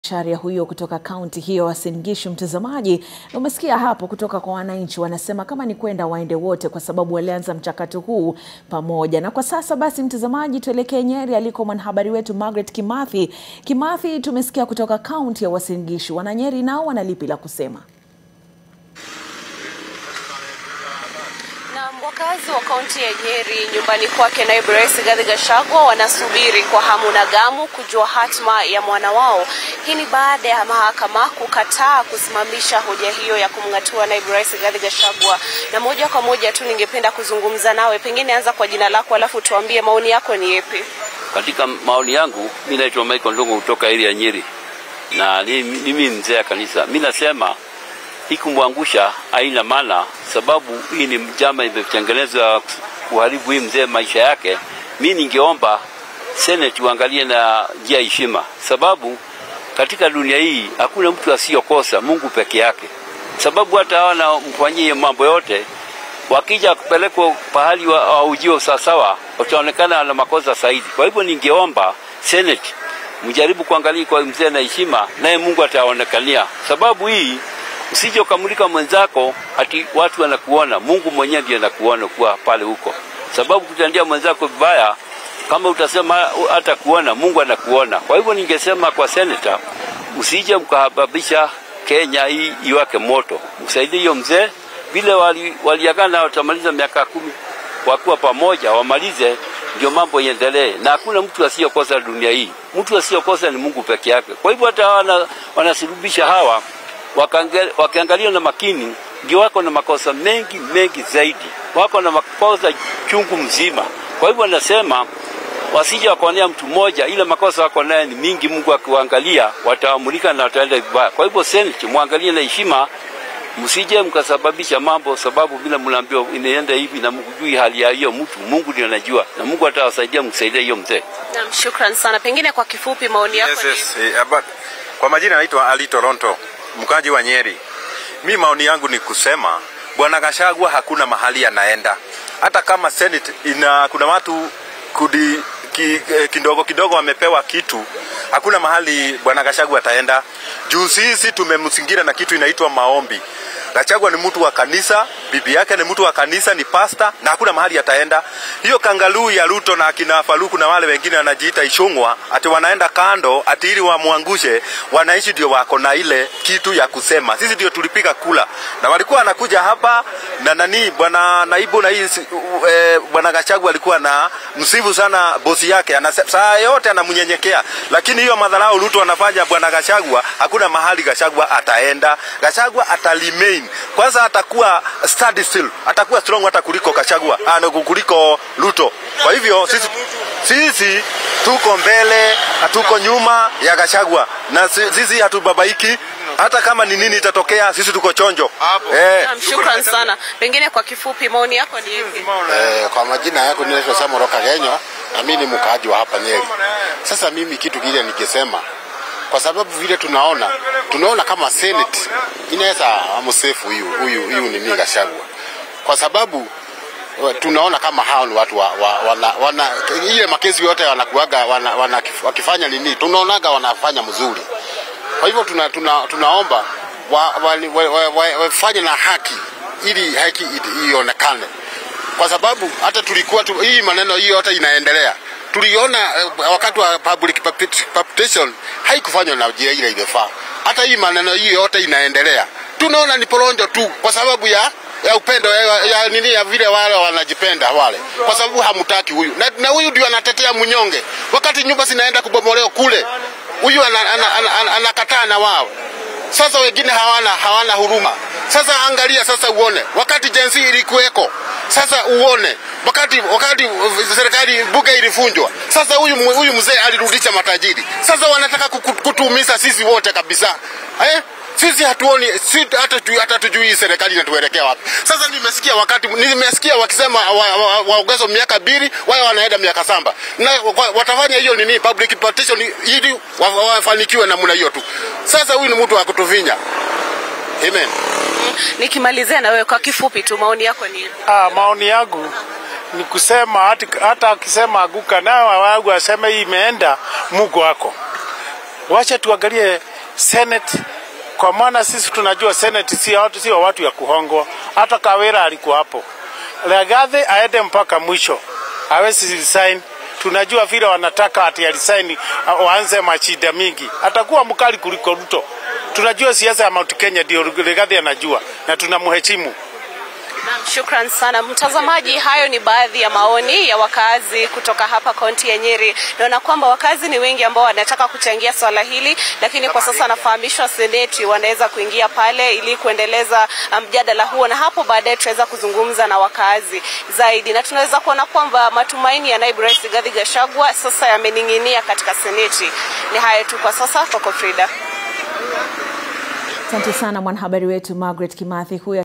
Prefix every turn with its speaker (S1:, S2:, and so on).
S1: Sharia huyo kutoka kaunti hiyo Uasin Gishu. Mtazamaji, umesikia hapo kutoka kwa wananchi, wanasema kama ni kwenda waende wote, kwa sababu walianza mchakato huu pamoja. Na kwa sasa basi, mtazamaji, tuelekee Nyeri aliko mwanahabari wetu Margaret Kimathi. Kimathi, tumesikia kutoka kaunti ya Uasin Gishu, wananyeri nao wana lipi la kusema?
S2: Na wakazi wa kaunti ya Nyeri nyumbani kwake naibu rais Rigathi Gachagua wanasubiri kwa hamu na gamu kujua hatma ya mwana wao. Hii ni baada ya mahakama kukataa kusimamisha hoja hiyo ya kumng'atua naibu rais Rigathi Gachagua. Na moja kwa moja tu ningependa kuzungumza nawe, pengine anza kwa jina lako, alafu tuambie maoni yako ni yepi?
S3: Katika maoni yangu, mi naitwa Michael Ndongo kutoka area ya Nyeri na mimi mzee ya kanisa. Mi nasema hii kumwangusha haina maana, sababu hii ni njama imetengenezwa kuharibu hii mzee maisha yake. Mi ningeomba Senate uangalie na njia ya heshima, sababu katika dunia hii hakuna mtu asiyokosa, Mungu peke yake. Sababu hata hawa na mfanyie mambo yote, wakija kupelekwa pahali waujiwa wa sawasawa, wataonekana na makosa zaidi. Kwa hivyo ningeomba Senate mjaribu kuangalia kwa mzee na heshima, naye Mungu ataonekania, sababu hii usije ukamulika mwenzako ati watu wanakuona. Mungu mwenyewe ndiye anakuona kuwa pale huko, sababu kutandia mwenzako vibaya, kama utasema hata kuona, Mungu anakuona. Kwa hivyo ningesema kwa seneta, usije mkahababisha Kenya hii iwake moto, msaidie hiyo mzee vile waliagana wali watamaliza miaka kumi wakuwa pamoja, wamalize ndio mambo iendelee, na hakuna mtu asiyokosa dunia hii. Mtu asiyokosa ni Mungu peke yake. Kwa hivyo hata wana, wanasulubisha hawa wakiangalia na makini, ndio wako na makosa mengi mengi zaidi, wako na makosa chungu mzima. Kwa hivyo nasema wasije wakaonea mtu mmoja, ile makosa wako naye ni mingi. Mungu akiwaangalia wataamulika na wataenda vibaya. Kwa hivyo Senate muangalie na heshima, msije mkasababisha mambo, sababu vile mnaambiwa inaenda hivi na mkujui hali ya hiyo mtu. Mungu ndiye anajua, na Mungu atawasaidia mkusaidia hiyo mzee.
S2: Naam, shukran sana. Pengine kwa kifupi maoni yako
S4: yes, yes. Eh, but, kwa majina naitwa Ali Toronto mkaji wa Nyeri. Mi maoni yangu ni kusema bwana Gachagua hakuna mahali anaenda, hata kama Senate ina kuna watu kudi, ki, kidogo kidogo wamepewa kitu, hakuna mahali bwana Gachagua ataenda juu sisi tumemzingira na kitu inaitwa maombi. Gachagua ni mtu wa kanisa, bibi yake ni mtu wa kanisa, ni pasta na hakuna mahali ataenda. Hiyo kangaluu ya Ruto na akina Faluku na wale wengine wanajiita Ishungwa, ati wanaenda kando ati ili wamwangushe, wanaishi ndio wako na ile kitu ya kusema. Sisi ndio tulipiga kula na walikuwa wanakuja hapa na nani, bwana naibu na hii e, bwana Gachagua alikuwa na msifu sana bosi yake, ana saa yote anamnyenyekea, lakini hiyo madharau Ruto anafanya bwana Gachagua, hakuna mahali Gachagua ataenda. Gachagua atalimei kwanza atakuwa steady still, atakuwa strong hata kuliko Kachagua, ah, kuliko Ruto. Kwa hivyo sisi, sisi tuko mbele, hatuko nyuma ya Gachagua na sisi hatubabaiki hata kama ni nini itatokea, sisi tuko chonjo.
S2: Eh, shukran sana. Pengine kwa kifupi maoni yako ni yapi?
S5: Eh, kwa majina yako ninaitwa Samoro Kagenyo na mimi ni mkaaji wa hapa Nyeri. Sasa mimi kitu kile nikisema kwa sababu vile tunaona tunaona kama Senate inaweza amsefu huyu huyu huyu ni Gachagua, kwa sababu tunaona kama hao ni watu wa, wa, wana, wana, ile makesi yote wanakuaga wana, wana, wakifanya nini, tunaonaga wanafanya mzuri. Kwa hivyo tuna, tuna, tunaomba wafanye wa, wa, wa, wa, wa na haki ili haki ionekane, kwa sababu hata tulikuwa tu, hii maneno hii yote inaendelea tuliona uh, wakati wa public palpitation haikufanywa na njia ile ilifaa. Hata hii maneno hii yote inaendelea, tunaona ni poronjo tu, kwa sababu ya ya upendo ya, ya nini ya vile wale wanajipenda wale, kwa sababu hamtaki huyu na, na huyu ndio anatetea mnyonge, wakati nyumba zinaenda kubomolewa kule, huyu anakataa ana, ana, ana, ana na wao. Sasa wengine hawana hawana huruma. Sasa angalia sasa, uone wakati jensi ilikuweko sasa uone wakati wakati serikali bunge ilifunjwa, sasa huyu huyu mzee alirudisha matajiri. Sasa wanataka kutuumiza sisi wote kabisa eh? Sisi hatuoni si, hata, tu, hata tujui serikali inatuelekea wapi. Sasa nimesikia wakati nimesikia wakisema waongezwe wa, wa miaka mbili, wao wanaenda miaka saba, na watafanya hiyo nini public partition ili wafanikiwe namna hiyo tu. Sasa huyu ni mtu wa kutuvinya. Amen.
S2: Nikimalizia na wewe kwa kifupi tu, maoni yako ni
S6: ah, maoni yangu ni kusema hata, hata akisema aguka nayo wangu aseme hii imeenda Mungu wako. Wacha tuangalie Senate kwa maana sisi tunajua Senate si watu, sio watu ya kuhongwa. Hata Kawira alikuwa hapo. Legathi aende mpaka mwisho, hawezi resign. Tunajua vile wanataka ati alisaini waanze mashida mingi, atakuwa mkali kuliko Ruto. Tunajua siasa ya Mount Kenya ndio Legathi anajua na tunamheshimu.
S2: Naam, shukran sana mtazamaji. Hayo ni baadhi ya maoni ya wakazi kutoka hapa kaunti ya Nyeri. Naona kwamba wakazi ni wengi ambao wanataka kuchangia swala hili, lakini kwa sasa nafahamishwa seneti wanaweza kuingia pale ili kuendeleza mjadala huo, na hapo baadaye tutaweza kuzungumza na wakazi zaidi, na tunaweza kuona kwamba matumaini ya naibu rais Rigathi Gachagua sasa yamening'inia katika seneti. Ni hayo tu kwa sasa. Kwako Frida.
S1: Asante sana mwanahabari wetu Margaret Kimathi huyo